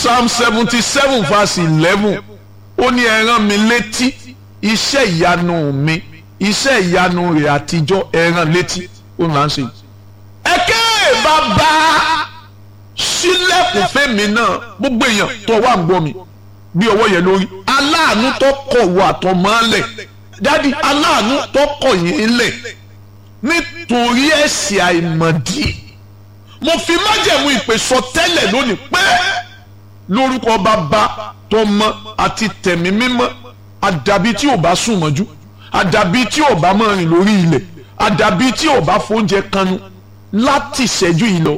psalm seventy seven verse eleven ó ní ẹ rán mi létí iṣẹ́ ìyanu mi iṣẹ́ ìyanu rẹ̀ àtijọ́ ẹ rán létí ó là ń ṣe. ẹ̀kẹ́ bàbá sílẹ̀kùn fẹ́mi náà gbogbo èèyàn tó wà ń gbọ́ mi bí ọwọ́ yẹn lórí aláàánú tó kọ̀ wọ àtọ̀mọ́lẹ̀ dádì aláàánú tó kọ̀ yín lẹ̀ nítorí ẹ̀ṣẹ̀ àìmọ̀dí mo fi májẹ̀mú ìpè sọ tẹ́lẹ̀ lónìí pé lórúkọ bàbá tọmọ àti tẹ̀mí mímọ́ àdàbí tí ò bá sùn mọ́jú àdàbí tí ò bá máa rìn lórí ilẹ̀ àdàbí tí ò bá fóúnjẹ kanu láti ìṣẹ́jú yìí lọ